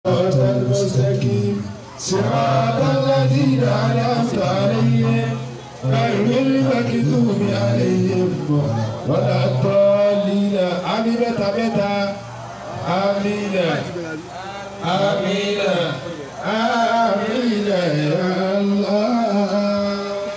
المستقيم صراط الذين أنعمت عليهم غير المغضوب عليهم ولا الضالين آمين متى آمين آمين آمين يا الله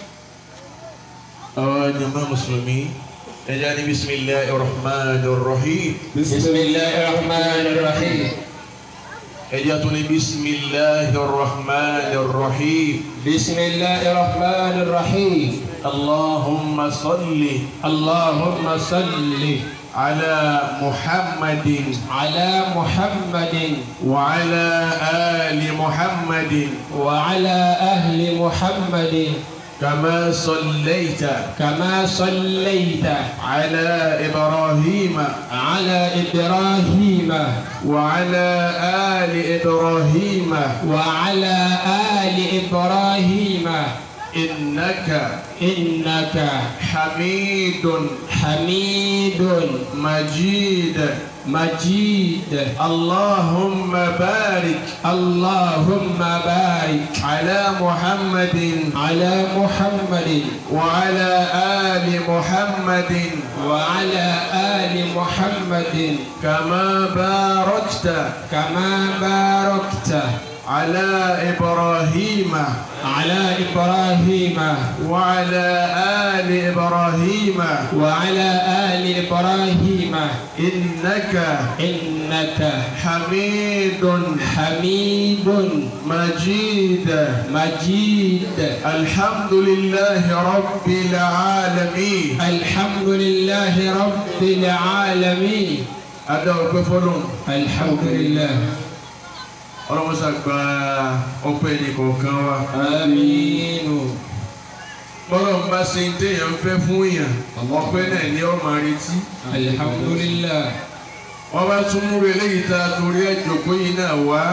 àwọn jama mùsùlùmí ẹja ní bisimilahi rahman rahim بسم الله الرحمن الرحيم ẹja tó ní bisimilahi rahman rahim بسم الله الرحمن الرحيم allahumma salli اللهم صل ala muhammadin على محمد wa ala ali muhammadin وعلى أهل محمد kama sallaita كما صليت ala ibrahim على إبراهيم wa ala ali ibrahim وعلى آل إبراهيم innaka إنك hamidun حميد majid مجيد اللهم بارك اللهم بارك على محمد على محمد وعلى آل محمد وعلى آل محمد كما باركت كما باركت على إبراهيم على إبراهيم وعلى آل إبراهيم وعلى آل إبراهيم إنك إنك حميد حميد مجيد مجيد الحمد لله رب العالمين الحمد لله رب العالمين أدعو بفلون الحمد لله ọlọ́mọsá gba ọpẹ́ nìkọ̀ọ̀kan wa. آمين bọ́lá ń bá ṣe ń téèyàn fẹ́ fún èèyàn ọpẹ́ náà ní ọmọ àrètí. الحمد لله wọ́n bá tún múre eléyìí tá a torí ẹ̀ jòkó yìí náà wá.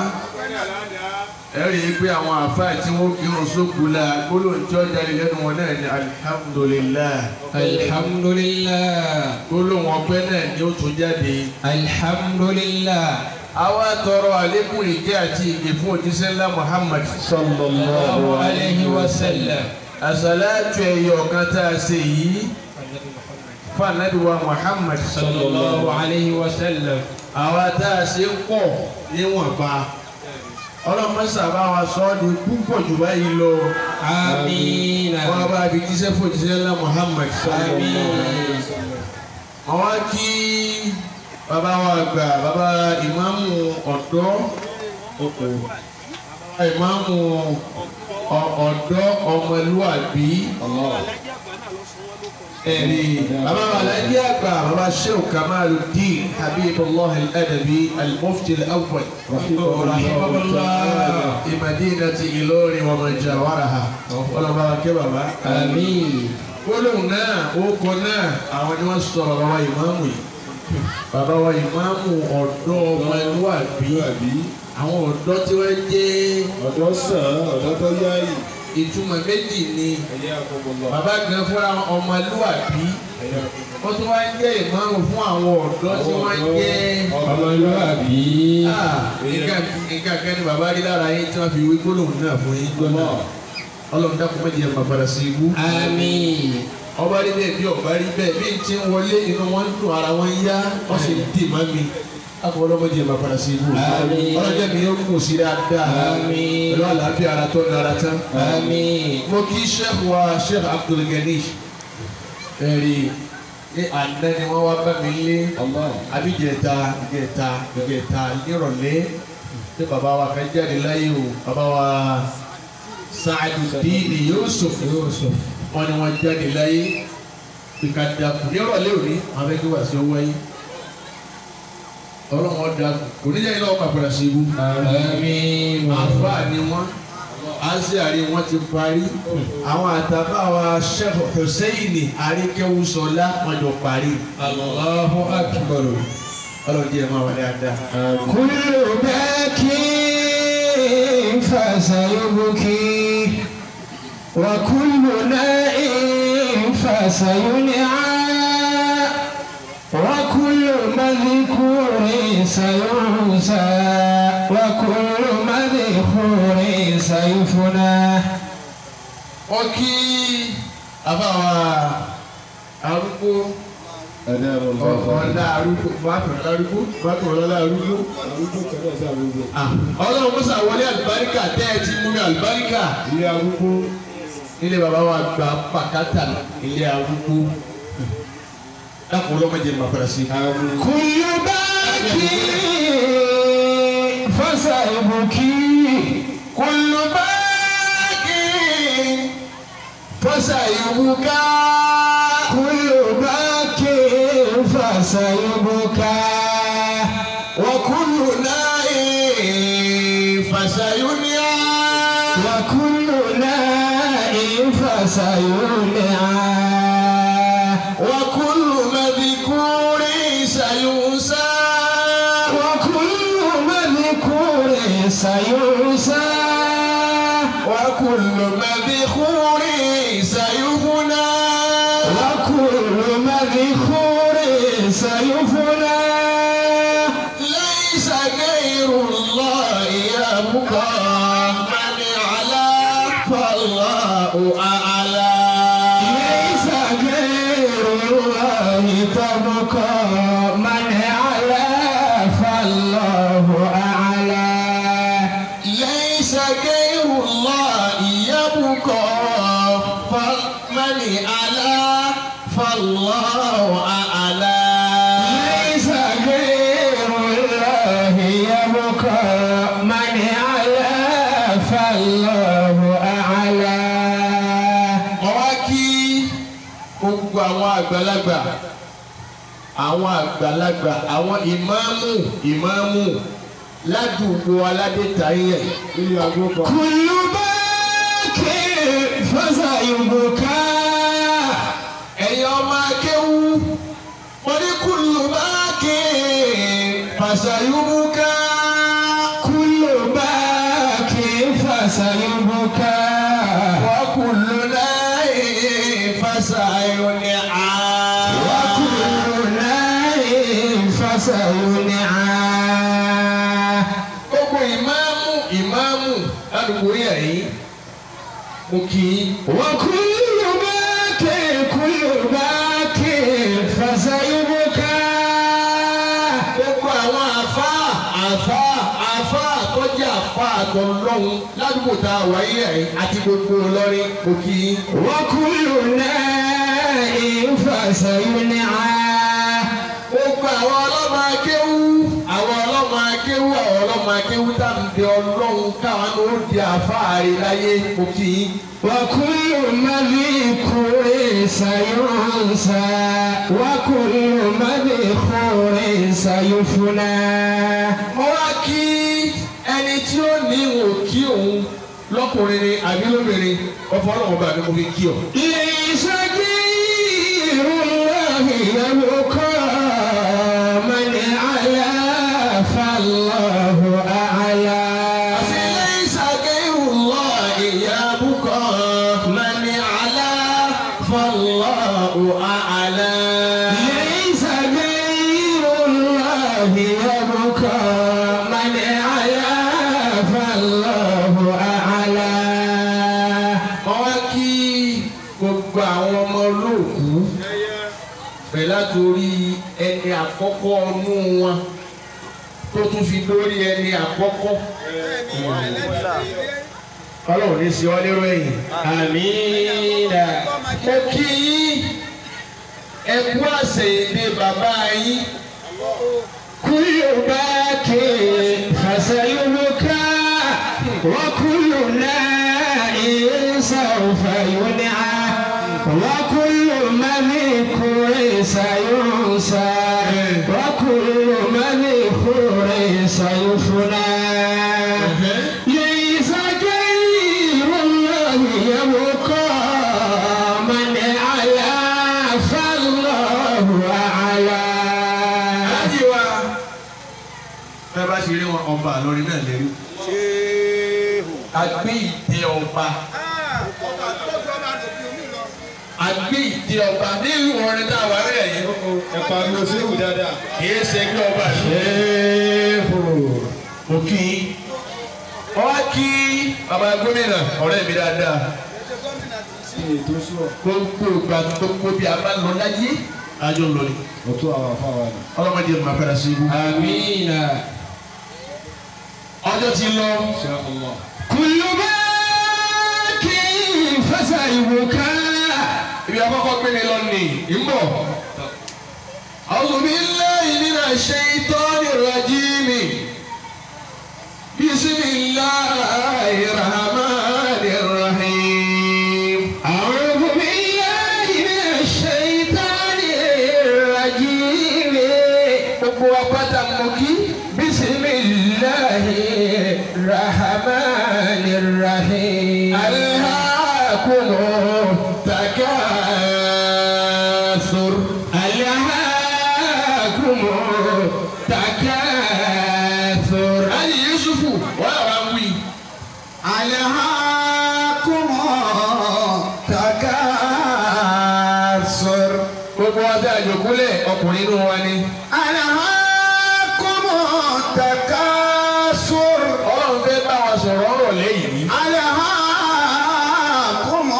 ẹ rí i pé àwọn àfáà tí wọ́n kírun sókù la gbólóhùn tí ó jáde lẹ́nu wọn náà ní alihamudulilayi. الحمد لله gbólóhùn ọpẹ́ náà ni ó tún jáde. الحمد لله àwa tọrọ àlékún ìjẹ́ àti ìgè fún òjíṣẹ́ ńlá Muhammad. الله عليه وسلم àṣàlátù ẹ̀yọ̀ kan tá a ṣe yìí fún ànábì wa Muhammad. صلى الله عليه وسلم àwa tá a ṣe ń pọ̀ níwọ̀nba ọlọ́mọṣà bá wa sọ ọ́ di púpọ̀ jù báyìí lọ آمين wọ́n bá fi jíṣẹ́ fún òjíṣẹ́ ńlá Muhammad. آمين àwọn kí bàbá wa gbà bàbá ìmáàmù ọ̀dọ́ bàbá ìmáàmù ọ- ọ̀dọ́ ọmọlúwàbí ẹ̀rí bàbá wa alájí àgbà bàbá sheikh kamaluddin habibullah al-adabi al-mufti al-awwal rahimahullah imadinati Ìlọrin wa man jawaraha ọlọ́ba kẹ́ bàbá. آمين gbólóhùn náà orúkọ náà àwọn ni wọ́n sọ bàbá wa ìmáàmù yìí bàbá wa ìmáàmù ọ̀dọ́ ọmọlúwàbí àwọn ọ̀dọ́ tí wọ́n jẹ́ ọ̀dọ́ sàn ọ̀dọ́ tó yáyì ìtumọ̀ méjì ni ẹ̀yà àkọ́bọ̀lọ́ bàbá gan fúnra wọn ọmọlúwàbí wọ́n tún wá ń jẹ́ ìmáàmù fún àwọn ọ̀dọ́ tí wọ́n jẹ́ ọmọlúwàbí Ah, nǹkan nǹkan kan ni bàbá rí lára yín tí wọ́n fi wí gbólóhùn náà fún yín gbọ́nà ọlọ́run dákun méjì ẹ̀ máa padà sí ibú. آمين ọba rí bẹ́ẹ̀ bí ọba rí bẹ́ẹ̀ bí n ti ń wọlé inú wọn ń dùn ara wọn ń yá wọ́n sì ń dì má mi akọ ọlọ́mọdé ẹ̀ máa padà sí ibú. Àmín. ọlọ́jọ́ mi yóò kù sí dáadáa Àmín. pẹ̀lú àlàáfíà ara tó nara tán. آمين mo kí sheikh wa sheikh abdulgani ẹ̀rí ní àná ni wọ́n wá bá mi lé abíjẹta ìjẹta ìjẹta nírọ̀lẹ́ ní bàbá wa kan jáde láyé o bàbá wa Sa'aduddin Yusuf يوسف wọ́n ní wọ́n jáde láyé ìkàdàkù nírọ̀lẹ́ òní àwọn akẹ́kọ̀ọ́ wá sí owó ayé ọlọ́run ọ̀dà kò ní jẹ́ ìlọ́wọ́ pàpàrà sí ibú آمين àfáà ni wọ́n aziari wọ́n ti parí àwọn àtàbà wa Sheikh Hussein àríkẹ́wùsọ̀lá wọ́n jọ parí الله أكبر ọlọ́run jẹ́ ẹ̀ máa wà dáadáa. كل باك فسيبكي وكل نائم فسينعى وكل مذكور سينسى وكل مذخور سيفنا wọ́n kí àbáwá arúgbó ẹ̀dá ẹ̀rọ lọ́wọ́ ọ̀la arúgbó bàtò arúgbó bàtò ọ̀la arúgbó. arúgbó kẹ́lẹ́ sí arúgbó ọlọ́run mọ́sá wọlé àlùbáríkà tẹ́ ẹ ti mú mi àlùbáríkà. ilé arúgbó ilé baba wa gba pàkátà ilé arúgbó dákun ọlọ́mọdé ma fara sí. àmì كل باكي فسيبكي كل باكي fọ́sà ìwúká كل باكي فسيبكى وكل نائم فسينيا وكل نائم فسيولع وكل مذكور سينسى وكل مذكور سينسى وكل مذكور سيفنى وكل مذكور سيفنى ليس غير الله يبقى من على فالله أعلى ليس غير الله تبقى من على فالله أعلى ليس غير الله يبقى فمن على فالله أعلى ليس غير الله يبقى من على فالله أعلى mo wá kí gbogbo àwọn àgbàlagbà àwọn àgbàlagbà àwọn ìmáàmù ìmáàmù ládùúgbò aládétayẹ ilé arúgbó kan كل باك فسيبكى ẹ̀yin ọmọ akéwú mo ní kùlù máàkì fàṣàyùmùká كل باك فسيبكى wàkùlù láì fàṣàyùnìá. وكل نائم فسينعى gbogbo ìmáàmù ìmáàmù ládùúgbò yẹn yìí mo kì í. وكل باك كل باك فسيبكى gbogbo àwọn àfa àfa àfa àtọ́jú àfa àtọ̀lọ́hún ládùúgbò tá a wáyé ẹ̀ àti gbogbo Ìlọrin mo kì í. وكل نائم فسينعى gbogbo àwọn ọlọ́mọ akéwú àwọn ọlọ́mọ akéwú àwọn ọlọ́mọ akéwú tá à ń bẹ ọlọ́run káwọn ló di àfáàrí láyé mo kì í. وكل مذكور سينسى وكل مذكور سيفنى mo wá kí ẹni tí ó ní ìwò kí òun lọ́kùnrin ni àbí lóbìnrin ọ̀fọ̀ ọlọ́run bá mi mo fi kí ọ. ليس غير الله يبقى من على فالله أعلى ليس غير الله يبقى من على فالله أعلى ليس غير الله يبقى من على فالله أعلى wọ́n wá kí gbogbo àwọn ọmọ olóòkú bẹ̀rẹ̀ látòrí ẹni àkọ́kọ́ ọnú wọn tó tún fi lórí ẹni àkọ́kọ́. ọlọ́run ní sí ọ lérò ẹ̀yìn. àmín. mo kí yín ẹ kú àṣẹ èdè bàbá yín. كل باك فسيبكى وكل نائم سوف ينعى وكل مذكور سينسى وكل مذكور سيفنى ليس غير الله يبقى من على فالله أعلى Láti wá bẹ́ẹ̀ bá ṣe rí wọn ọba àlọ́rin náà lérí. Àgbé ìtẹ́ ọba. Àgbé ìtẹ́ ọba nínú orin tá a wà rẹ̀ yìí. ẹ pariwo sí ìwù dáadáa. Kìí ṣe ẹgbẹ́ ọba yìí. Mo kí i. kí bàbá gómìnà ọ̀rẹ́ mi dáadáa sí ètò sùn gbogbo ìgbà gbogbo bí a bá lọ láyé àjọ lọ ni ọ̀tún àwọn afáwa ni. ọlọ́mọdé máa padà sí ibú. Amina. ọjọ́ ti lọ Insha Allah. Kullu bakin fasayubuka. ibi àkọ́kọ́ gbé mi lọ ní ìmọ̀. A'udhu billahi minash shaitanir rajim. Bismillahir rahmanir rahim. أعوذ بالله من الشيطان الرجيم Gbogbo apáta mọ̀ kí. بسم الله الرحمن الرحيم ألهاكم التكاثر ألهاكم التكاثر Ali Yusufu wọ́n yà wá wí. ألهاكم التكاثر Gbogbo ọjà ìjòkúlẹ̀ ọkùnrin inú wa ni. ألهاكم التكاثر Ọlọ́run fẹ́ bá wa sọ̀rọ̀ ọ̀rọ̀ lẹ́yìn ní. ألهاكم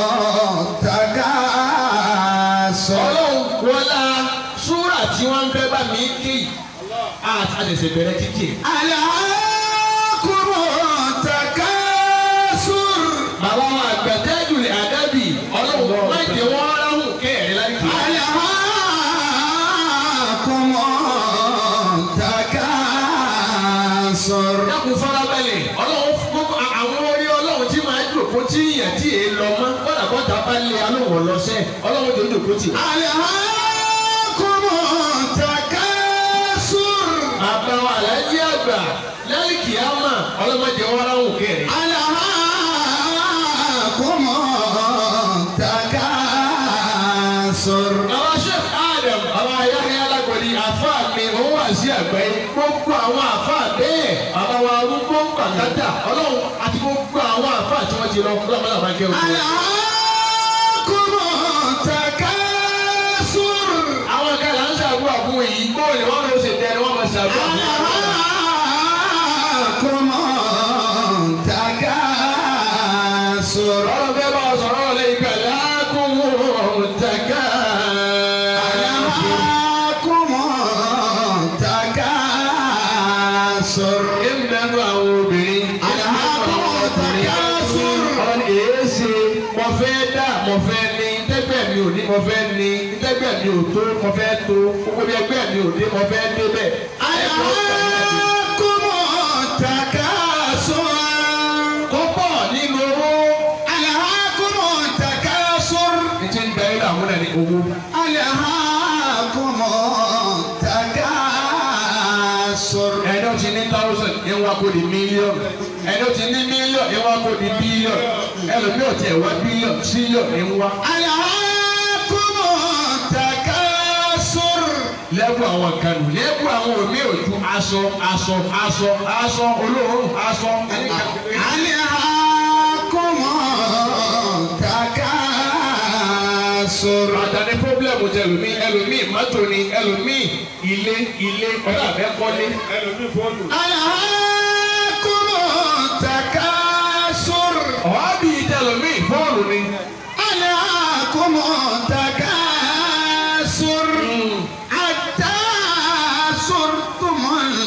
التكاثر Ọlọ́run wọlá súrà tí wọ́n ń fẹ́ bá mi kí. Àtàlẹ̀sẹ̀ bẹ̀rẹ̀ kíkì. ألهاكم التكاثر Bàbá wa àgbàtẹ́jù lè àdábì. Ọlọ́run má jẹ́ wọ́n ráhùn kẹ́ẹ̀rẹ́ láì kí. ألهاكم التكاثر Dákun farabalẹ̀. Ọlọ́run fún gbogbo àwọn orí Ọlọ́run tí máa jòkó tí ìyẹn tí èé lọ mọ́. Bọ́dà bọ́dà bá lé alóhùn lọ́sẹ̀. Ọlọ́run tó jòkó tì wá. ألهاكم التكاثر Bàbá wa àlájí àgbà lẹ́yìn kìámà ọlọ́mọdé wọn ráhùn kẹ́ẹ̀rẹ́. ألهاكم التكاثر Àwọn Sheikh Adam, àwọn ayáhẹ́ alágbọ̀dì àfa mi, òun wà sí àgbáyé. Gbogbo àwọn àfa bẹ́ẹ̀, àwọn wa arúgbó pàkátà, ọlọ́run àti gbogbo àwọn àfa tí wọ́n ti lọ kúrò àmàlà máa kẹ́ òkú. ألهاكم التكاثر Àwọn kan là ń ṣàdúrà fún èyí, bóòlù wọn ló ṣe tẹ́lẹ̀ wọ́n máa ṣàdúrà fún wọn. ألهاكم التكاثر Ọlọ́run fẹ́ bá ọ sọ̀rọ̀ lẹ́yìn pẹ̀lú àkùnwó tẹ̀gá. ألهاكم التكاثر Ìmùdánù àwọn obìnrin. ألهاكم التكاثر Ọ̀rọ̀ èé ṣe mo fẹ́ dá mo fẹ́ ní tẹ́gbẹ́ mi ò ní mo fẹ́ ní tẹ́gbẹ́ mi ò tó mo fẹ́ tó gbogbo bí ẹgbẹ́ mi ò dé mo fẹ́ dé bẹ́ẹ̀. ألهاكم التكاثر Kó pọ̀ nínú owó. ألهاكم التكاثر Ní ti ń darí làwọn náà ní owó. ألهاكم التكاثر Ẹni ó ti ní thousand ní wá kó di mílíọ̀nù. Ẹni ó ti ní mílíọ̀nù ní wá kó di bílíọ̀nù. Ẹlòmíì ò tiẹ̀ wá bílíọ̀nù tírílíọ̀nù ní wá. ألهاكم التكاثر Lẹ́bù àwọn kan nù. Lẹ́bù àwọn òmí òdu aṣọ aṣọ aṣọ aṣọ olóòórùn aṣọ. ألهاكم التكاثر Bàtà ní pọ́blẹ́mù tẹ ẹlòmíì ẹlòmíì mọ́tò ni ẹlòmíì ilé ilé ọ̀dà mẹ́kọ́lé. ẹlòmíì fóònù. ألهاكم التكاثر Ọ̀hábì tẹ ẹlòmíì fóònù ni. ألهاكم التكاثر حتى صرتم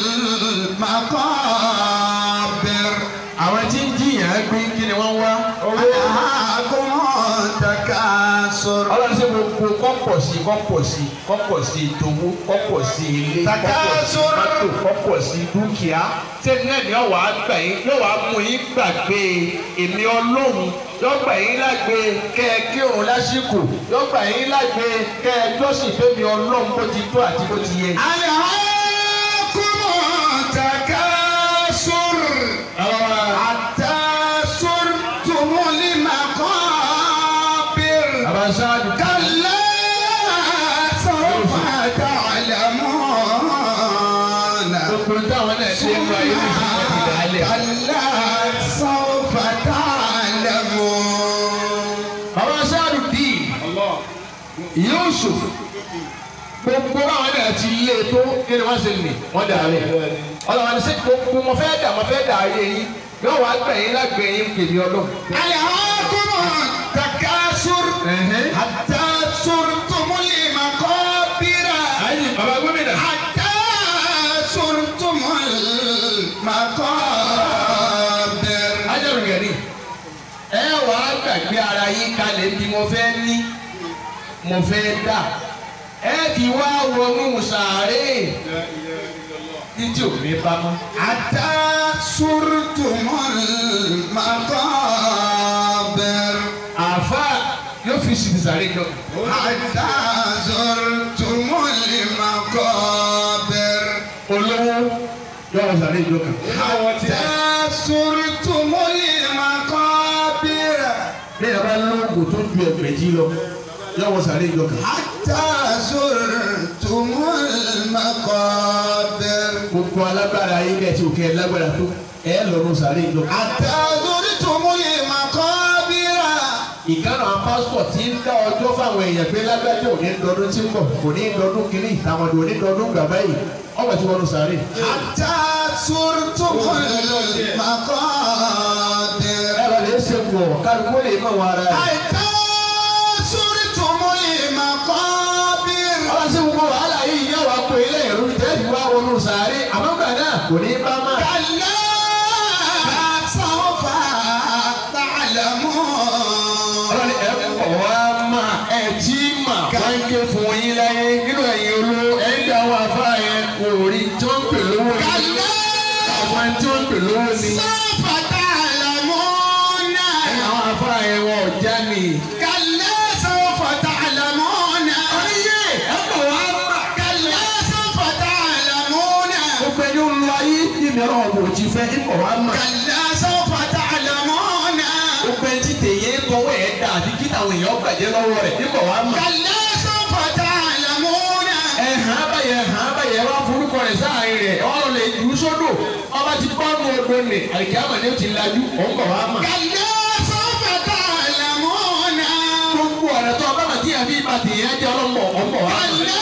المقابر Àwọn tí ń jiyàn gbé kí ni wọ́n wá. ألهاكم التكاثر Ọlọ́run ṣe gbogbo kọ́pọ̀ sí kọ́pọ̀ sí kọ́pọ̀ sí ìtòwó kọ́pọ̀ sí ilé kọ́pọ̀ sí Takasur. mọ́tò kọ́pọ̀ sí dúkìá. Ṣé náà ni ọ̀wá gbà yín yóò wá mú yín gbàgbé èmi ọlọ́run yóò gbà yín lágbé kẹ́ ẹ kí òun lásìkò yóò gbà yín lágbé kẹ́ ẹ jọ́sìn fẹ́mi ọlọ́run bó ti tó àti bó ti yẹ. ألهاكم التكاثر حتى صرتم المقابر Àbáṣáájú كلا سوف تعلمون gbogbo táwọn náà ṣe ń lọ ayé ní ìṣẹ́ ìdálẹ̀. كلا سوف تعلمون Àbáṣáájú díì. Allah. Yusuf gbogbo àwọn ẹ̀dá ti lé tó kí ni wọ́n ṣe nì wọ́n dà rẹ̀ ọlọ́wọ́n ṣe gbogbo mo fẹ́ dà mo fẹ́ dà ayé yín yóò wá gbẹ̀yìn lágbẹ̀yìn kèmí ọlọ́run. ألهاكم التكاثر Ẹ̀hẹ́n. حتى زرتم المقابر ayi baba gómìnà. حتى زرتم المقابر ajaru gẹ̀rí. ẹ wà á gbàgbé ara yín kalẹ̀ bí mo fẹ́ ní mo fẹ́ dà. ẹ ti wá wọnú sàárè títí ò ní bá mọ́. حتى زرتم المقابر àfa yóò fi sí sàárè jọ. حتى زرتم المقابر olówó yóò wọ sàárè jọ kan. حتى زرتم المقابر bí ẹ bá lóògùn tó ju ẹgbẹ́ jí lọ yóò wọ sàárè jọ kan. حتى زرتم المقابر gbogbo alágbára yín bẹ́ẹ̀ tí o kẹ́ ẹ lágbára tó ẹ lọ́rùn sàárè jọ kan. حتى زرتم المقابر ìkànnì àwọn pásítọ̀ tí ń dá ọjọ́ fáwọn èèyàn pé lágbájá ò ní dọdún tí ń bọ̀ kò ní dọdún kínní ìtàwọn ò ní dọdún gbàgbá yìí ọmọ tí wọ́n lọ sàárè. حتى زرتم المقابر ẹ lọ lè ṣe wọ̀ kálukú lè mọ̀ wọn ara rẹ̀. حتى زرتم المقابر ọba sí gbogbo wàhálà yìí yẹ wàá pè é lẹ́yìn tẹ́lifí wá wọnú sàárè àmọ́ gbà náà kò ní bá má. كلا سوف تعلمون ọlọ́ni ẹ kọ̀ wá mà ẹ tí mà wọ́n ń ké fún yín láyé nínú ẹ̀yìn olówó ẹ̀ ń dá àwọn afá yẹn kò rí tí wọ́n ń pè lówó ni كلا àwọn tí wọ́n ń pè lówó ni سوف تعلمون ẹ̀yìn àwọn afá yẹn wọ́n ò já ni. كلا سوف تعلمون oníyè ẹ kọ̀ wá mà. كلا سوف تعلمون gbogbo ẹni ń lọ ayé ìmìíràn ọ̀bùn òjì fẹ́ ẹ kọ̀ wá mà. كلا سوف تعلمون gbogbo ẹni tí tèyẹ tọwọ́ ẹ̀ dà àti kí àwọn èèyàn gbàjẹ́ lọ́wọ́ rẹ̀ ẹ kọ̀ wá mà. كلا سوف تعلمون ẹ hàn án báyẹn hàn án báyẹn wá forúkọ rẹ̀ sáàrin rẹ̀ ọ̀rọ̀ lè jù ú sódò ọba ti bọ́ ọmọ odò nì àlìkàmọ̀ ni ó ti lajú ọ̀ ń bọ̀ wá mà. كلا سوف تعلمون gbogbo ọ̀rẹ́ tó ọba màtí àbí ibà tèyẹ jẹ́ ọlọ́mọ ọ̀ ń bọ̀ wá mà. كلا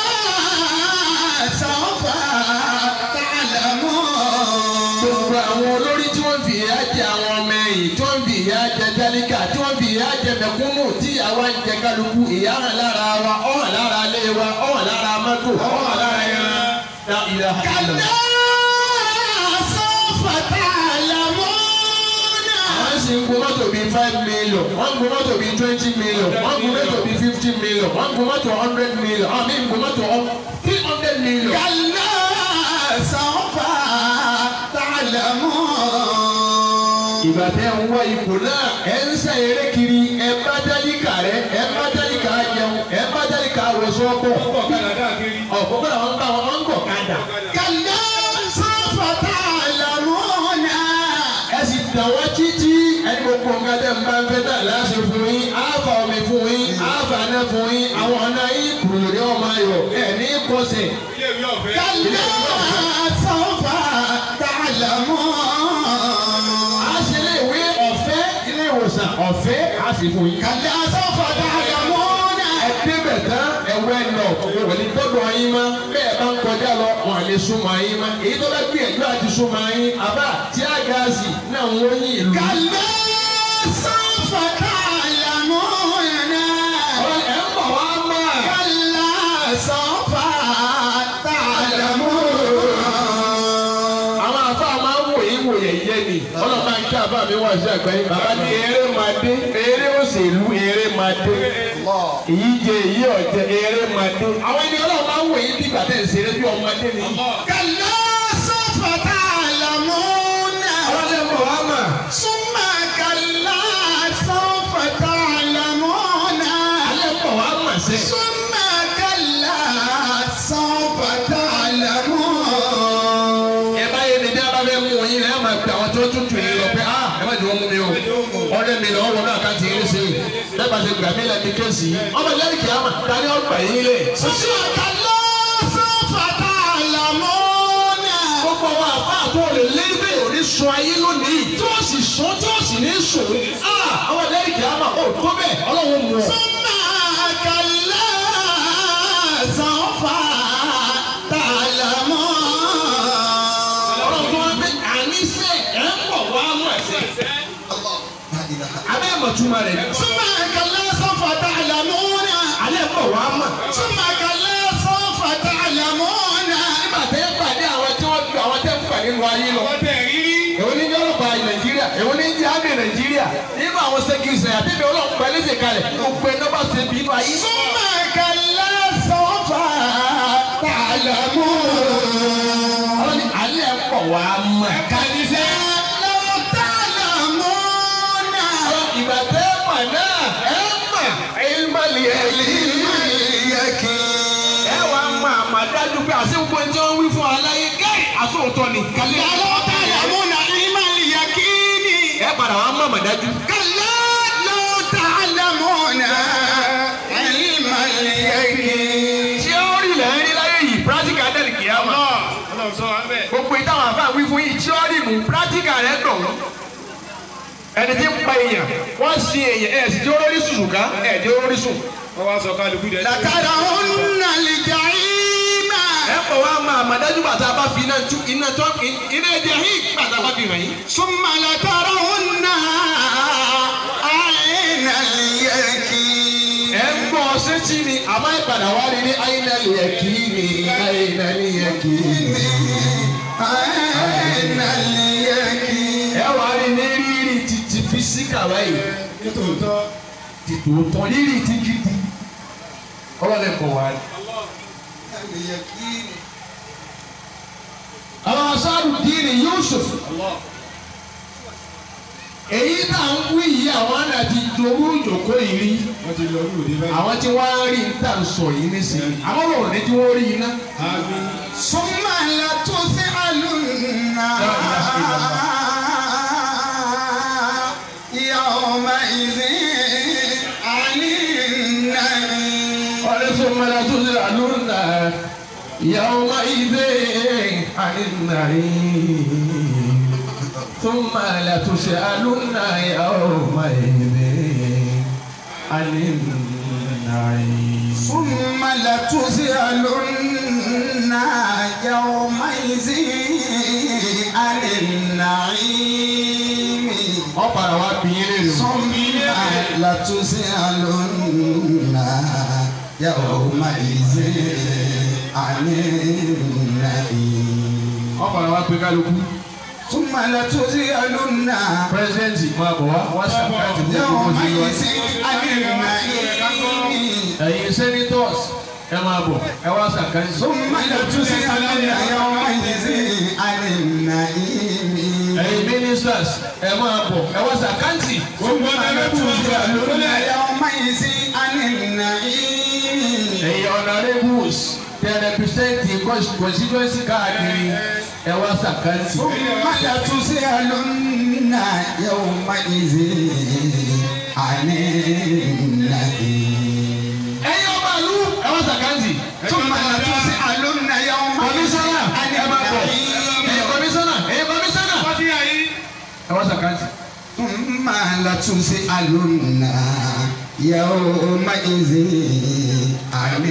سوف تعلمون gbogbo àwọn olórí tí wọ́n fi ìyà jẹ àwọn ọmọ ẹ̀yìn tí wọ́n fi ìyà jẹ tálíkà tí wọ́n fi ìyà jẹ mẹ̀kúnnù tí àwa ń jẹ kálukú ìyà hàn lára wa ó hàn lára ilé wa ó hàn lára mọ́tò ó hàn lára ẹran. La ilaha illallah. كلا سوف تعلمون wọ́n sì ń gun mọ́tò bíi five million wọ́n ń gun mọ́tò bíi twenty million wọ́n ń gun mọ́tò bíi fifty million wọ́n ń gun mọ́tò hundred million àmì ń gun mọ́tò three hundred million. كلا سوف تعلمون ìgbà tẹ ń wá ipò náà ẹ ń sá eré kiri ẹ bá dálíkà rẹ ẹ bá dálíkà jẹun ẹ bá dálíkà wọṣọ bọ ọkọ̀ kadà káàkiri. ọ̀pọ̀ kọ́ra wọn bá wọn ń gọ̀ kadà كلا سوف تعلمون ẹ sì dàn wọ́n títí ẹni gbogbo nǹkan tẹ̀ ń bá ń fẹ́ tà láti fún yín àáfà omi fún yín àáfà náà fún yín àwọn ọ̀nà yín kùrù ní ọmọ ayọ̀ ẹ̀ ní kọsẹ̀ ilé ìwé ọ̀fẹ́. كلا سوف تعلمون a ṣe ilé ìwé ọ̀fẹ́ ilé ìwòsàn ọ̀fẹ́ a sì fún yín. كلا سوف تعلمون ẹdínbẹ̀ tán ẹ̀wẹ́ lọ wọ́n ní gbọ́dọ̀ yín má bẹ́ẹ̀ bá ń kọjá lọ wọn à lè súnmọ́ yín má èyí tó bá gbìyànjú àti súnmọ́ yín àbá tí a gaasi náà ń wọ́n yín ìlú. كلا سوف تعلمون ọ̀rọ̀ ẹ̀ ń bọ̀ wá máa. كلا سوف تعلمون àwọn afá máa ń wòye wòye yẹ ni ọlọ́pàá ń kí àbá mi wá sí àgbáyé bàbá ní eré máa dé eré òṣèlú eré máa dé èyí jẹ èyí ọ̀jẹ̀ eré máa dé àwọn ènìyàn ọlọ́run máa ń wòye bí gbàtẹ́ ìṣeré bí ọmọdé ni. كلا سوف تعلمون àwọn ẹ̀ ń bọ̀ wá máa. ثم كلا سوف تعلمون alẹ́ ń bọ̀ wá máa sẹ́. ثم كلا سوف تعلمون ẹ bá yé ni bí a bá fẹ́ mú yín ẹ máa gbé àwọn tó tutù yín lọ pé ah ẹ má jẹ́ wọ́n mú mi o ọ̀rẹ́ mi lọ́wọ́ wọn náà ká ti yín ṣe bẹ́ẹ̀ bá ṣe gbà mí lẹ́bi kéèsì yìí ọmọ ìlẹ́rìí kìí àmà dání ọgbà yín lẹ̀. ثم كلا سوف تعلمون gbogbo àwọn àbá àtọ́ lè lé bẹ́ẹ̀ ò ní sun ayé lónìí tí wọ́n sì sun tí wọ́n sì ní sùn ah ọmọ ìlẹ́rìí kìí àmà ó tó bẹ́ẹ̀ ọlọ́run mú ọ. ثم كلا سوف ọlọ́run tó wá pé àníṣe ẹ̀ ń bọ̀ wá mọ̀ túmọ̀ rẹ̀ ni. ثم كلا سوف تعلمون alẹ́ mọ̀ wá mọ̀. ثم كلا سوف تعلمون nígbà tẹ́ pàdé àwọn tí wọ́n ju àwọn tẹ́ ń pàdé nínú ayé lọ. Ọwọ́ tẹ̀ rírí. èwo ní ọlọ́pàá nàìjíríà èwo ní jẹ́ àmì nàìjíríà nínú àwọn sẹ́kìrìsì àtẹ̀bẹ̀ ọlọ́pàá ẹlẹ́sẹ̀ kalẹ̀ gbogbo ẹ̀ náà bá ṣe bí inú ayé. ثم كلا سوف تعلمون àwọn ní alẹ́ pọ̀ wá mọ̀. Kàníṣẹ́. لو تعلمون àwọn ìgbà tẹ́ mọ̀ náà ẹ mọ̀ ẹ̀yìnmọ̀lì اليقين ẹ wàá mọ̀ àmàdájú pé àṣẹ gbogbo ẹni tí wọ́n wí fún aláyé gẹ́rì àsòótọ́ ni. kálí لو تعلمون علم اليقين ẹ padà wàá mọ̀ àmàdájú. كلا لو تعلمون علم اليقين ṣé ó rí ilẹ̀ ń rí láyé yìí pírátíkà dẹ́rì kìí àmọ́. Ọlọ́run sọ wá bẹ́ẹ̀. gbogbo ìtàwọn àfa wí fún yìí tíọ́rì mú pírátíkà rẹ̀ dùn. ẹni tí ń pa èèyàn wọ́n sin èèyàn ẹ̀ sì tí ó lórí sùn ká ẹ̀ tí ó lórí sùn. Wọ́n wá sọ kálukú dẹ̀. لترون الجحيم ẹ pọ̀ wá máa àmàdájú bàtà bá fi iná tú iná tó iná ẹ̀jẹ̀ hí bàtà bá fi hàn yín. ثم لترونها عين اليقين ẹ ń gbọ́ sétí ni àmọ́ ìpadà wá rí ní àyínálì ẹ̀kí ni àyínálì ẹ̀kí ni. عين اليقين ẹ wá rí ní rírì títí físíkà báyìí Nítòótọ́. ti tòótọ́ rírì tí gidi ọlọ́lẹ̀ kọ̀ wá. اليقين àwọn aṣáájú díìrì Yusuf èyí tá à ń wí yìí àwọn àna ti dorú ìjòkó yìí rí Wọ́n ti lọ ní òde báyìí. àwọn tí wọ́n á rí tá à ń sọ yìí nísìnyí àwọn ọ̀rọ̀ ní tí wọ́n rí iná. Àmín. ثم لتسألن يومئذ عن النعيم ثم لتسألن يومئذ عن النعيم ثم لتسألن يومئذ عن النعيم ثم لتسألن يومئذ عن النعيم wọ́n padà wá bí yín lérò. ثم لتسألن يومئذ عن النعيم wọ́n padà wá pé kálukú. ثم لتسألن pírẹsidẹ́ǹtì máa bọ̀ wá wá sàkáàtì ní ìlú òsì يومئذ wa. عن النعيم ẹ̀yin senators ẹ máa bọ̀ ẹ wá sàkáàtì. ثم لتسألن يومئذ عن النعيم ẹ̀yin ministers ẹ máa bọ̀ ẹ wá sàkáàtì. Gbogbo ọ̀dẹ́rẹ́ bù wọ́n sí àlùkọ́lẹ̀. يومئذ عن النعيم ẹ̀yin honourables tẹ represent constituency káàkiri ẹ wá sàkáàtì. ثم لتسألن يومئذ عن النعيم ẹ̀yin ọba ìlú ẹ wá sàkáàtì. ثم لتسألن يومئذ kọmísánná عن ẹ máa bọ̀ النعيم ẹ̀yin kọmísánná ẹ̀yin kọmísánná Wọ́n ti yà yín. ẹ wá sàkáàtì. ثم لتسألن يومئذ عن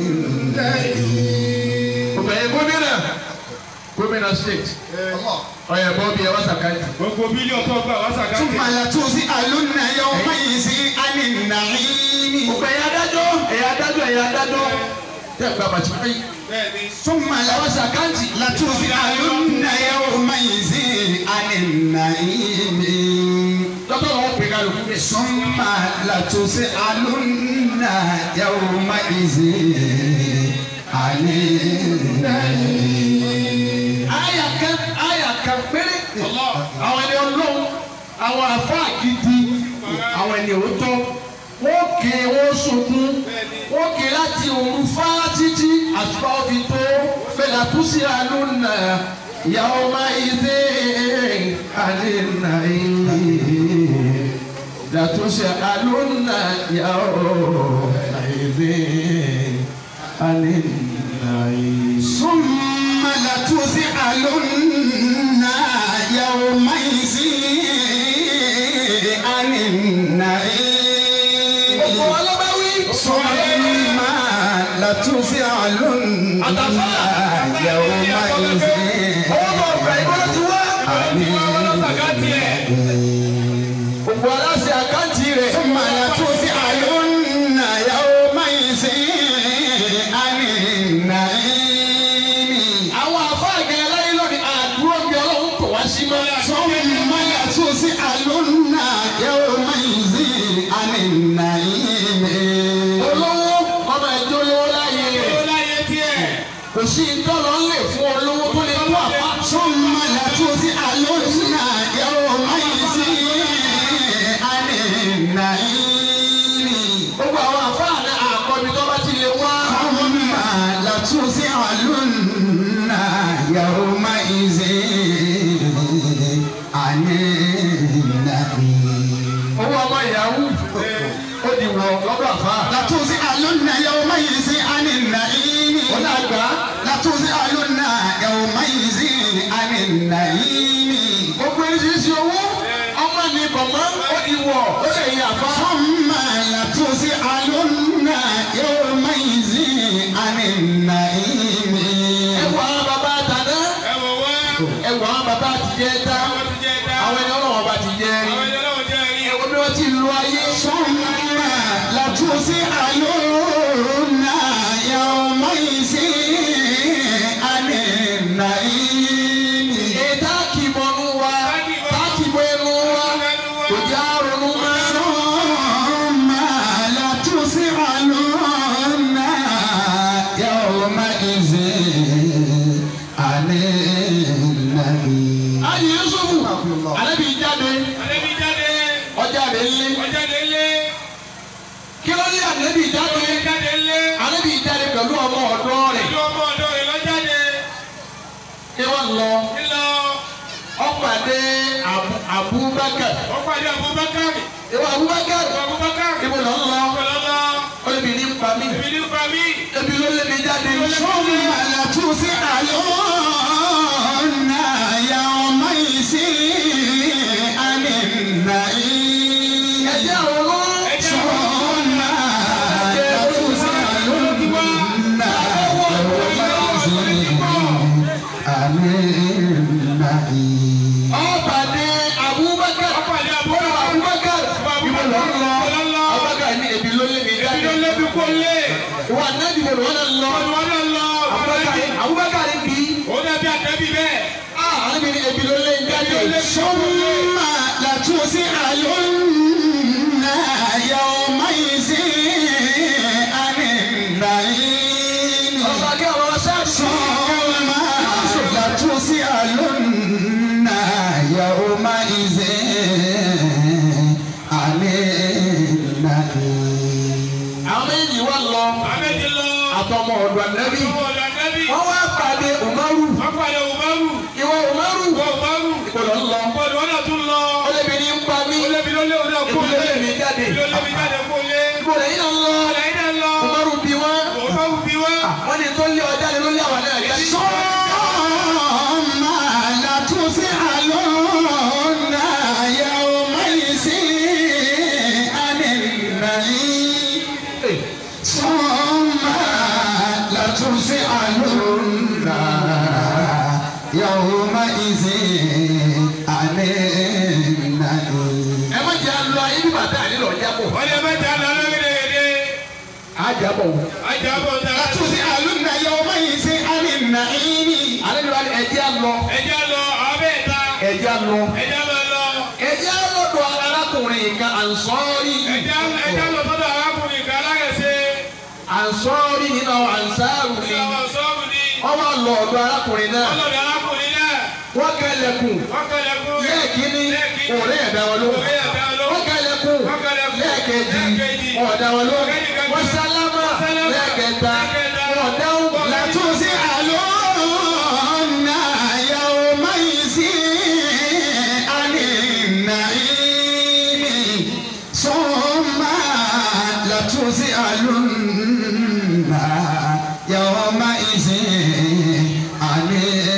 النعيم ọ̀bẹ̀yìn gómìnà gómìnà state ọ̀yẹ̀ bọ́ọ̀bì ẹ wá sàkáàtì. Gbogbo bílíọ̀nù tó gbà wá sàkáàtì. ثم لتسألن يومئذ عن النعيم ọ̀bẹ̀yìn adájọ́ ẹ̀yà adájọ́ ẹ̀yà adájọ́ tẹ̀ gba bàtí fún yìí. Bẹ́ẹ̀ni. ثم ẹ wá sàkáàtì. لتسألن يومئذ عن النعيم dọ́tọ̀ wọn pè kálukú bẹ́ẹ̀. ثم لتسألن يومئذ عن النعيم àyà kan àyà kan péré. Allah. àwọn ẹni ọlọ́run àwọn àfa gidi àwọn ẹni òótọ́ wọ́n ké wọ́n sunkún wọ́n ké láti òru fá títí àtúbà òbí tó fẹlẹ àtúnṣe àlùnà ìyàwó máa ìdè àlìnà ìlì dàtúnṣe àlùnà ìyàwó máa ìdè àlìnà ìlì. ثم لتسألن يومئذ عن النعيم ọ̀pọ̀ ọlọ́bàwí. ثم لتسألن يومئذ ọwọ́ bọ̀ ọ̀gbà ìbọn ti wá. عن النعيم gbogbo aláṣẹ àkáǹtì ثم لتسألن يومئذ عن النعيم àwọn àfa àgẹ̀rẹ̀ láyé lónìí àdúró bí ọlọ́run kò wá sí mọ́. ثم لتسألن يومئذ عن النعيم olówó ọmọ ẹjọ́ olówó láyé ó rẹ̀ láyé tiẹ̀. kò sí ìtọ́lọ́ ń lè fún olówó tó lè tó àfa. ثم لتسألن يومئذ عن النعيم gbogbo àwọn àfa àná àkọ́bí tó bá ti lè wá. ثم لتسألن يومئذ عن النعيم owó ọmọ yahoo ó di wọ lọ́dọ̀ àfa. لتسألن يومئذ عن النعيم ó náà gbà á. لتسألن يومئذ عن النعيم gbogbo oríṣiríṣi owó ọmọ ní bọ̀mọ́ ó di wọ̀ ó lè yẹ àfa. ثم لتسألن يومئذ عن النعيم ẹwà àwọn bàbá àtàná ẹ wò wá. ẹwà àwọn bàbá àtijẹ́ dá àwọn ti jẹ dá. àwọn ẹni ọlọ́wọ́ bá ti jẹ́ rí. àwọn ẹni ọlọ́run jẹ́ rí. ẹwọ bí wọ́n ti lu ayé. ثم لتسألن يومئذ عن النعيم ètò àkìbọnú wa àkìbọ ẹnu wa kò jẹ́ àrùnú mọ́. ثم لتسألن يومئذ عن النعيم ayé yusufu anabi jáde Ànábì jáde. ọjà rẹ lé ó jáde lé. kí ló lé anabi ó jáde jáde lé. anabi jáde pẹ̀lú ọmọ ọ̀dọ́ rẹ̀ ìlú ọmọ ọ̀dọ́ rẹ̀ lọ jáde. kí wọ́n lọ ńlọ. ọ̀pàdé Abu- Abubakar ó pàdé Abubakar. ìwọ Abubakar Abubakar. ìwọ lọ ń lọ ọ̀pọ̀lọpọ̀. ó lè bí ní pa mí èmi ní pa mí. ebi ló lé mi jáde ثم لتسألن يومئذ عن النعيم ẹjẹ àwọn olówó ẹjẹ ثم لتسألن يومئذ عن النعيم ọ̀pàdé Abubakar Ọ̀pàdé Bọ́lá Abubakar. Abubakar ìwọ lọ ń lọ Ìwọ lọ ń lọ. Abubakar ní ebi ló lé mi èmi jáde ló lébi kó lé. ìwọ anabi bò lọ́nà lọ ìwọ náà lọ. Abubakar Abubakar bí ó dàbí àtẹ́bí bẹ́ẹ̀. ah anabi ní ebi ló lé mi jáde Ebi ló lé mi ثم لتسألن يومئذ عن النعيم ọba kí àwọn sáàsì ثم لتسألن يومئذ عن النعيم àwọn méjì wà lọ àbẹ́jì lọ. àtọmọ ọ̀dọ̀ anabi ọmọ ọ̀dọ̀ àtẹ́bí. wọ́n wá pàdé Umaru wọ́n pàdé Umaru. ìwọ Umaru wọ́n Umaru. ìkọlọ ń lọ ọ̀pọ̀lọpọ̀ wọn náà tún lọ. ó lé mi ní ń pa mí ó lébi ló lé òun náà kó ebi ló lé. lé mi jáde Ebi ló lébi jáde kó lé. ìbò lẹ́yìn náà ń lọ ọ̀làyìn náà lọ. Umaru bí wọn Umaru bí wá. wọ́n ní tó lé ọjà lé ló lé àwọn náà jáde. ثم لتسألن يومئذ عن النعيم ثم لتسألن يومئذ عن النعيم ẹ má jẹ́ àlọ́ ayé bí bàtà àlélọ́ jábọ̀ wọ́n lè mẹ́ta lọ lórílẹ̀-èdè. àjábọ̀ ajábọ̀ ta. لتسألن يومئذ عن النعيم àlejò wa ni ẹ̀jẹ̀ àlọ́ ẹja lọ abẹ́ẹ̀ta. ẹ̀jẹ̀ àlọ́ ẹja máa lọ. ẹ̀jẹ̀ àlọ́dọ̀ arákùnrin kan ànsọ́ọ́rì ẹja ẹja lọ sọ́dọ̀ arákùnrin kan alágẹ̀sẹ̀. ànsọ́ọ́rì nínú àwọn ànsáàrù ni ìyàwó sọ́ọ̀bù ni. wọ́n wá lọ ọ̀dọ̀ arákùnrin náà ọlọ́dọ̀ arákùnrin náà. wọ́n kẹlẹ̀kùn wọ́n kẹlẹ̀ fún. lẹ́ẹ̀kínní lẹ́ẹ̀kínní. òré ẹ̀dá wọn ló Òré ẹ̀dá wọn lóhùn. wọ́n kẹlẹ̀kùn Wọ́n kẹlẹ̀kùn. lẹ́ẹ̀kejì lẹ́ẹ̀kejì. ọ̀dá wọn ló Lẹ́ẹ̀kejì. wọ́n sálámà sálámà. lẹ́ẹ̀kẹta lẹ́ẹ̀kẹta. ọ̀dáhùn لتسألن يومئذ عن النعيم ثم لتسألن يومئذ عن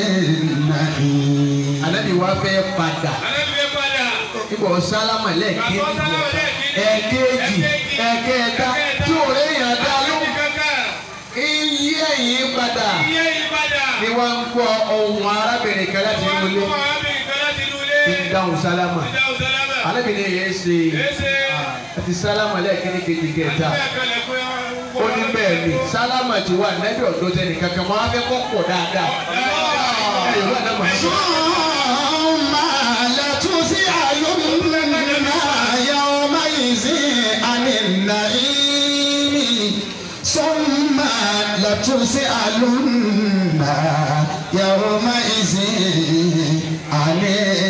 النعيم ànábì wa fẹ́ padà alẹ́ mi fẹ́ padà. ibò sálámà lẹ́ẹ̀kejì Bàbá sálámà lẹ́ẹ̀kejì. ẹ̀kejì ẹ̀kẹta tí òré yàn dá ló Àlejò kankan. iye ẹ̀yìn padà Iye ìpadà. ni wọ́n ń gbọ́ ohun arábìnrin kan láti inú ilé Wọ́n á bí nǹkan láti inú ilé. ń dáhùn sálámà Ìdáhùn sálámà. ànábì ni èyí ṣe Èsè. àti sálámà lẹ́ẹ̀kíní kejì kẹta ó ní bẹ́ẹ̀ ni sálámà ti wà nẹ́bí ọ̀dọ́ tẹ́ni kankan wọn á fẹ́ kọ́ pọ̀ dáadáa ẹ̀ yóò wà náà mọ̀ ثم لتسألن يومئذ عن النعيم ثم لتسألن يومئذ عن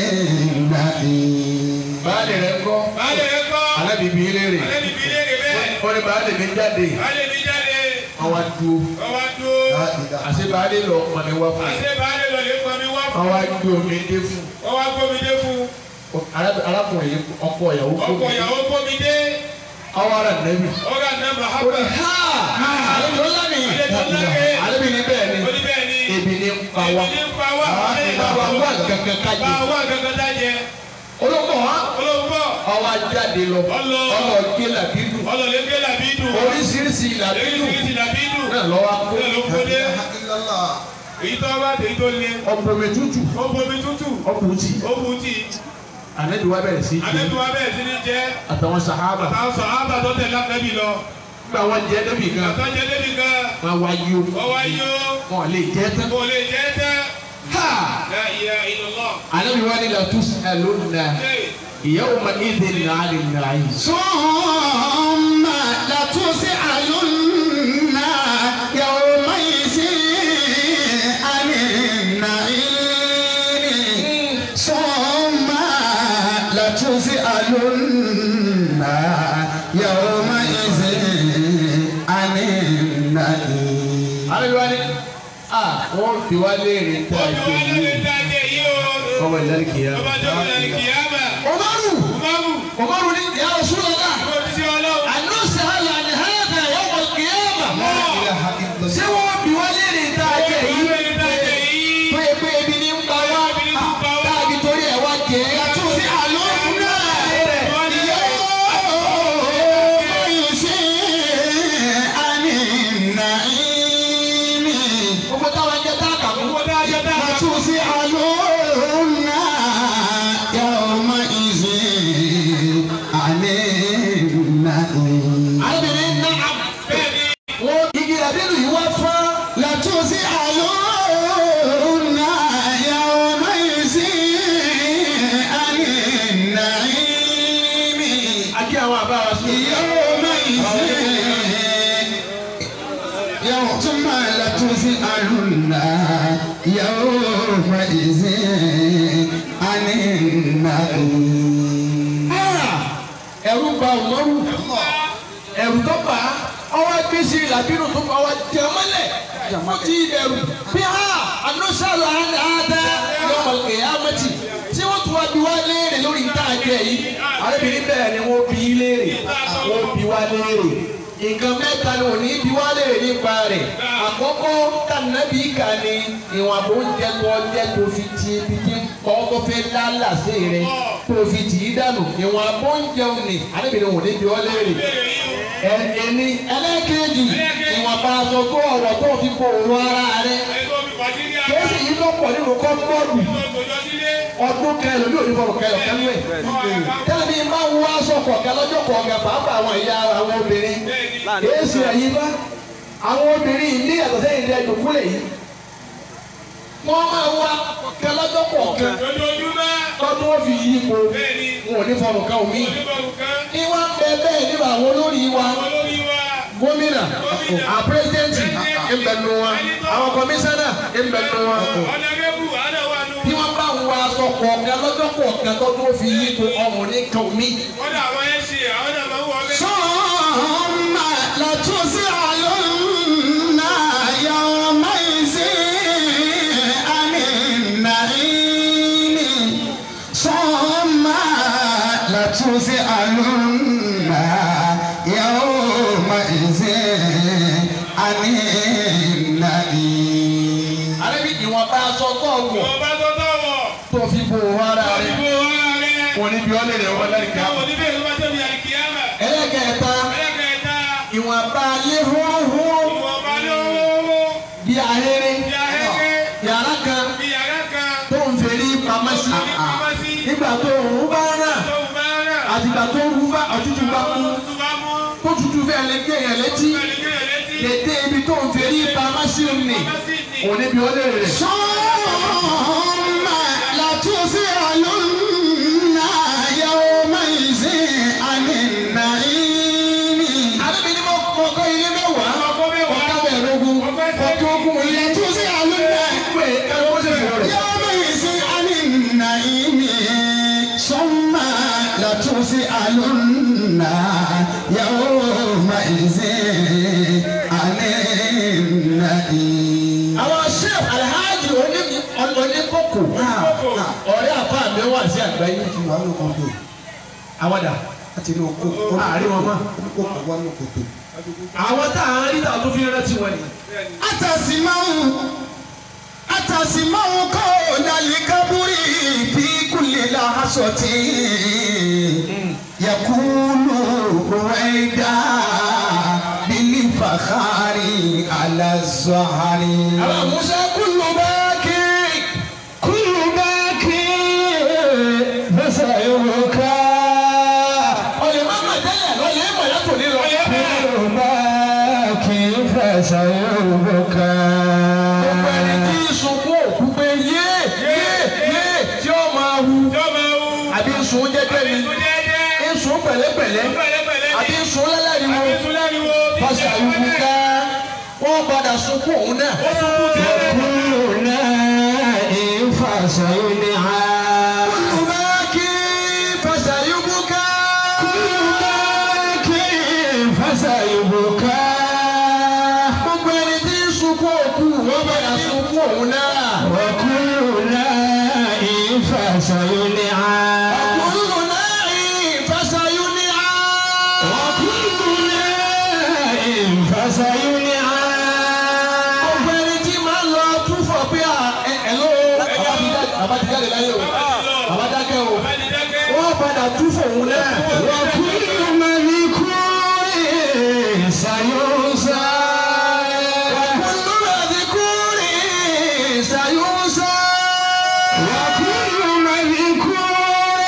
النعيم baálé rẹ̀ kọ́ alábìbí léèrè ó ní baálé mi jáde wọ́n wá dúró àti baálé lọ ọmọ mi wá fún un wọ́n wá gbé omi dé fún un Ará- arákùnrin yìí ọkọ ìyàwó kó Ọkọ mi ìyàwó kó mi dé, ọwọ́ ara nẹ́bí ọ̀gá náà ó ní Mahaba. ha àlejò ńlá ni Àlejò ńlá ni. àlejò ní bẹ́ẹ̀ ni Ó ní bẹ́ẹ̀ ni. ebi ní ń pa wá Ebi ní ń pa wá. bàbá wà kankan Bá kájẹ wá kankan dájẹ́. olóńgbò wa Olóńgbò. ọwọ́ ajáde lọ Ọlọ. ọlọ gé làbídù Ọlọ́lẹ́gbẹ́ làbídù. oríṣiríṣi làbídù Oríṣiríṣi làbídù. náà lọ́wọ́ kó Bẹ́ẹ̀ ló kó dé. Èyí tó bá tèyí tó lé. ọ̀pọ̀mẹ tútù Ó bomi tútù. ọkùnrin tì Ó bu tí. ànẹ́bí wa bẹ̀rẹ̀ sí í jẹ Àbẹ́bí wa bẹ̀rẹ̀ sí ní jẹ́. àtàwọn sàhábà Àtàwọn sọ̀ ábà tó tẹ̀lé ànábì lọ. gba wọn jẹ débi gan Àtọ́jẹ́ débi gan. wọn wá yí o Ọwọ́ yó. wọn lè jẹ tán Kò lè jẹ́ tẹ́. ha La ilaha illallah. ànẹ́bí wa ni la tus'alunna yawma idhin 'anil na'im. ثم لتسألن يومئذ عن النعيم ثم لتسألن يومئذ عن النعيم ànẹ́bí wa ni a wọn fi wá léèrè tá a Ojú jẹ wa ló lè yìí dájẹ́ yìí o. ọmọ ìlànà kìíyà. Ọba tó ń lọ kìyàmà. Umaru Umaru. Umaru ni ya Rasulullah Ó ti ṣe ọlọ́run. anusa ala ni hada yawm al-qiyamah ṣé wọ́n bí wá léèrè tá a jẹ yìí tó yẹ pé ebi ní ń pa wá káàbí torí ẹ̀ wá jẹ́ لتسألن يومئذ عن النعيم gbogbo táwọn ẹjẹ tá a kà fún. لتسألن يومئذ عن النعيم arábìnrin náà wọ́n igi àbínú yìí wá fún. لتسألن يومئذ عن النعيم akí àwọn àbá wa sí. يومئذ يوم ثم لتسألن يومئذ عن النعيم ẹ̀rù bà Umaru ẹ̀rù tó bà á ọwọ́ gbèsè làbínú tó bá wa jẹ mọ́lẹ̀ ó ti ẹ̀rù bí a anusala ada yọmọ kẹyàmẹtì tí wọ́n tún wá bí wá léèrè lórí ìta àjẹ yìí arábìnrin bẹ́ẹ̀ ni wọ́n bí léèrè wọ́n bí wá léèrè nǹkan mẹ́ta ni òní bí wá léèrè nípa rẹ̀ àkọ́kọ́ kànábì kà ní ìwọ̀n àbò oúnjẹ tó ọjẹ́ tó fi ti ibi tí kọ́ tó fẹ́ lálàsé rẹ̀ tó fi tì í dànù ìwọ̀n àbò oúnjẹ òní arábìnrin òní bí wá léèrè ẹni ẹlẹ́kẹ̀ẹ́jì ìwọ̀nba aṣọ tó ọ̀rọ̀ tó fi kó òun ara rẹ̀ kéésì yìí ló pọ̀ nínú kọ́ńbọ́ọ̀dù ọdún kẹlẹ̀ ní onífọ̀rọ̀ kẹlẹ̀ kẹlẹ̀ ẹ̀ tẹ́lẹ̀ bí máa ń wọ aṣọ kọ̀ọ̀kan lọ́jọ́ kọ̀ọ̀kan pàápàá àwọn ìyá àwọn obìnrin kéésì ẹ̀yìn bá àwọn obìnrin ní yàtọ̀ sẹ́yìn dẹ́ dùkúlẹ̀ yìí wọ́n máa ń wá kọ̀ọ̀kan lọ́jọ́ kọ̀ọ̀kan lọ́dún ó fi yí ipò wọn ò ní fọ̀rọ̀ kan omi ní wọ́n bẹ bẹ́ẹ̀ nínú àwọn olórí wa gómìnà àpírẹ́sidẹ́ntì ìbẹ̀nu wa àwọn kọmíṣánná ìbẹ̀nu wa bí wọ́n bá wọ aṣọ kọ̀ọ̀kan lọ́jọ́ kọ̀ọ̀kan tó tó fi yí to ọmọ ní kan mi. ثم لتسألن يومئذ عن النعيم ثم لتسألن يومئذ عن النعيم àrẹ́bí ìwọ̀n bá aṣọ tó wọ̀ tó fi bo ara rẹ̀ wọ́n ní bí wọ́n lè rẹ̀ wọ́n lẹ́rìí ká. ẹlẹ́gẹ̀ẹ́ta ìwọ̀n bá lé húrúhúrú bí ahéré yàrá kan tó ń fèrè pamọ́ sí nígbà tó òun bá rà àti àtìgbà tó rú bá òtútù bá mú tó bá mú. tó tutù fẹ́ lè gé yẹn létí bẹ́ẹ̀ ni kéèyàn létí. dédé ibi tó ń fi rí pamọ́ sí òní òní bí ó lè rẹ̀. ثم لتسألن يومئذ عن النعيم àbẹ̀bí ni mo kọ́ ilé mẹ́wàá Ọkọ mẹ́wàá. ọ̀ká bẹ̀rẹ̀ ogun ọkọ̀ ogun ilé لتسألن pé ẹ̀rọ ó sì fọ̀ rẹ̀. يومئذ عن النعيم ثم لتسألن يومئذ عن النعيم àwọn chef alhaji oní- oníkókò ọ̀rẹ́ àfa mi wà sí àgbáyé ti wà ní kòtò àwàdà láti ní oko àárín wọn mọ́. oníkókò wà ní kòtò. àwọn tá à ń rí tàwọn tó fi rántí wọn ni. أتسمع أتسمع قول الكبر في كل لحظة يقول رويدا بالفخار على الزهر àwọn musa kúlù bá kí كل باكي فسيبكى ọ̀lẹ́ má mà tẹ́lẹ̀ lọ́lẹ́ mọ̀ látò ní lọ. كل باكي فسيبكى gbogbo ẹni tí sunkún òkú pé yé yé yé tí ó máa hu Jọba o. àbí sun jẹ́jẹ́ ni Èso jẹ́jẹ́. sun pẹ̀lẹ́pẹ̀lẹ́ Pẹ̀lẹ́pẹ̀lẹ́ àbí ni. sun lẹ́lẹ́riwo Àbí sún láriwo. fásitì àyùkúká wọ́n padà sunkún òun náà. Ó sunkún tẹ́lẹ̀. كل نائم فسيدعى kúlù bá kí fàṣàyùkúká. فسيبكى gbogbo ẹni tí ń sunkún òkú wọ́n padà sunkún òun náà. وكل نائم فسيدعى kúlù náà fàṣàyùníà. وكل نائم فسيدعى gbogbo ẹni tí máa ń lọ túfọ̀ pé à ẹ ẹ ló bàbá ti jáde láyé o bàbá dákẹ́ o Bàbá ni dákẹ́. wọ́n padà túfọ̀ òun náà. وكل مذكور سينسى kúlù mẹ́díkúrì ṣàyùnsá. وكل مذكور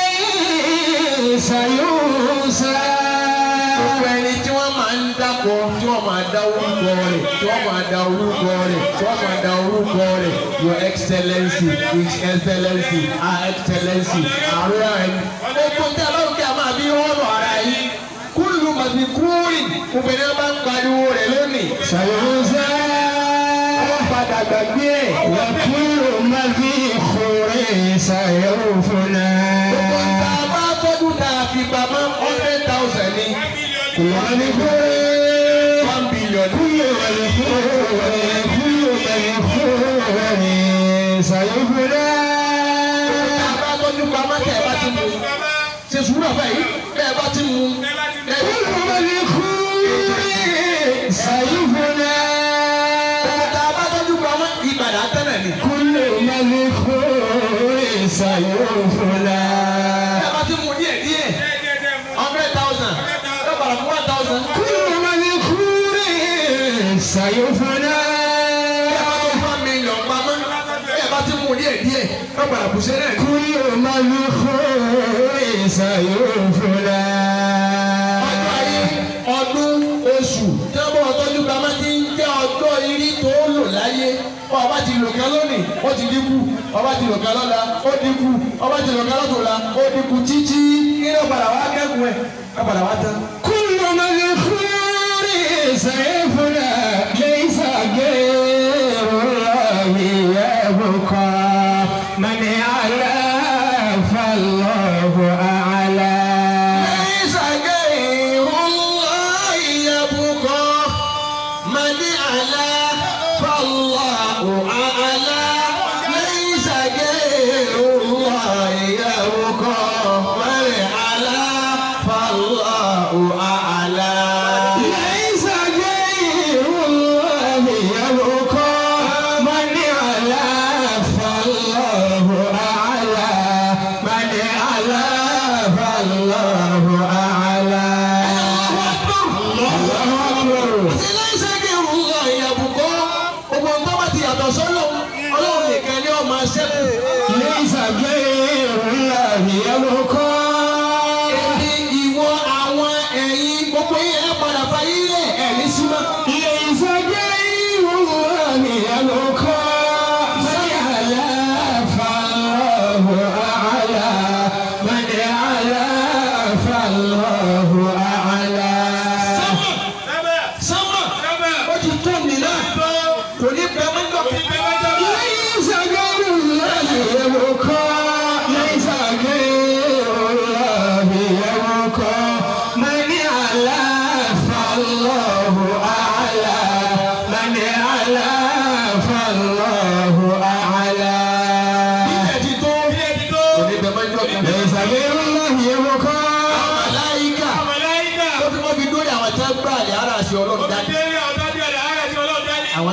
سينسى gbogbo ẹni tí wọ́n máa ń dákọ̀ tí wọ́n máa da orúkọ rẹ̀ tí wọ́n máa da orúkọ rẹ̀ tí wọ́n máa da orúkọ rẹ̀ your excellency his excellency her excellency ààrẹ ẹni. gbogbo tí a bá rò kí a máa bí wọ́n lọ ara yìí kúlù màdìkúrì obìnrin bá ń pariwo rẹ̀ lónìí. سينسى wọ́n padà gbàgbé ẹ̀. وكل مذكور سيرفنا gbogbo tá a bá tọ́jú tá a fi pamọ́ hundred thousand ní One million. one billion. كل مذكور كل مذكور سيرفنا tá a bá tọ́jú pamọ́ tẹ̀ bá ti mú Bàbá. ṣe sùúrù àbá yìí bẹ́ẹ̀ bá ti mú Ẹ bá ti mú. ẹ̀ كل مذكور سيرفنا tá a bá tọ́jú pamọ́ ìbàdàn tẹ́lẹ̀ ni. كل مذكور سيرفنا bẹ́ẹ̀ bá ti mú díẹ̀ díẹ̀ Díẹ̀ díẹ̀ díẹ̀ mú. hundred thousand ẹ̀ bàrà fún one thousand. كل مذكور سيرفنا bẹ́ẹ̀ bá ti one million pamọ́ bẹ́ẹ̀ bá ti mú díẹ̀ díẹ̀ ẹ̀ bàrà fún sẹ́rẹ̀ ni. كل مذكور سيرفنا ọjọ́ ayé ọdún oṣù tí wọ́n bọ̀ tọ́jú pamọ́ ti ń jẹ́ ọjọ́ irí tó lò láyé ọba ti lò kan lónìí ó ti dínkù ọba ti lò kan lọ́la ó dínkù ọba ti lò kan lọ́tọ̀ọ̀la ó dínkù títí kí ló padà wá kẹ́kùn ẹ̀ ká padà wá tán. كل مذكور سيرفنا ليس غير الله يبقى من على فالله أعلى ليس غير الله يبقى من أعلى فالله أعلى ليس غير الله يبقى من أعلى فالله أعلى ليس غير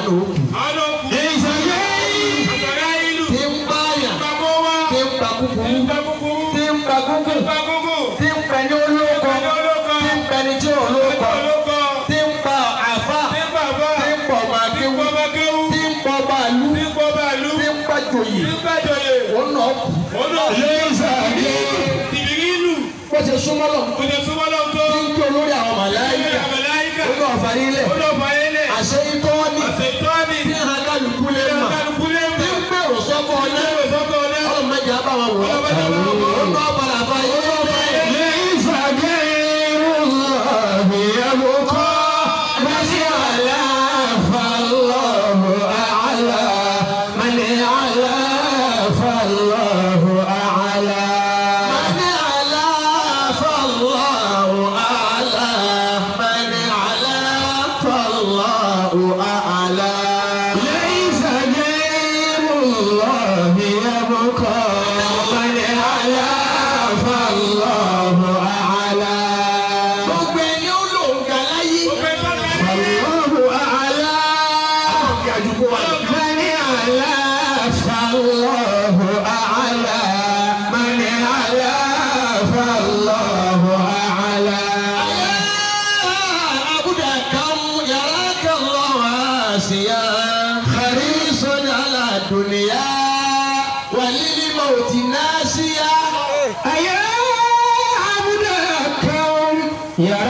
ló kù. àwọn ló kù. ìṣẹ̀lẹ̀ àgbàrá ìlú. tí ń báyà ìgbàgbọ́ wa. tí ń pa kúkúrú ìgbà kúkúrú. tí ń pa kúkú ìgbà kúkú. tí ń pẹ ní olóko ìgbà olóko. tí ń pẹ ní tí olóko ìgbà olóko. tí ń pa àfa ní bàbá. tí ń pọ̀ máa ní kéwú bàbá kéwú. tí ń pọ̀ bàálù ní bọ́ bàálù. tí ń pa jòyè ní gbàjọyè. òun náà kù. òun náà. ìbírí ìlú. bó ṣe súnmọ́ lọ kò jẹ́ súnmọ́ lọ́wọ́ tó. tí ń kí olórí àwọn màláyíkà Màláíkà. ó náà fà nílẹ̀ ó lọ fà yẹn lẹ̀. àṣẹ itọ́ ní àṣẹ ìtọ́ni. tí ń ha kálukú lé mà kálukú lé tí mọ̀. ń gbèrò sọ́kọ́ ọ̀nà ilé ìsọ́kọ̀ ọ̀dẹ́. ọlọ́run mẹ́jọ á bá wọn wọ̀ Ọlọ́run mẹ́jọ á bá wọn wọ̀. ó náà padà fà yẹn lọ́wọ́ ليس غير الله يبقى من على فالله أعلى من على فالله أعلى من على فالله أعلى من على فالله أعلى ليس غير الله يبقى من على فالله أعلى gbogbo ẹni ó lò ń ga láyé فالله أعلى ọ̀gá àdúgbò wa lọ. من على فالله أعلى من على فالله أعلى àbúdà kan yàrá kan lọ wá sí ya. حريص على الدنيا وللموت ناسيا أيا عبد الكون يا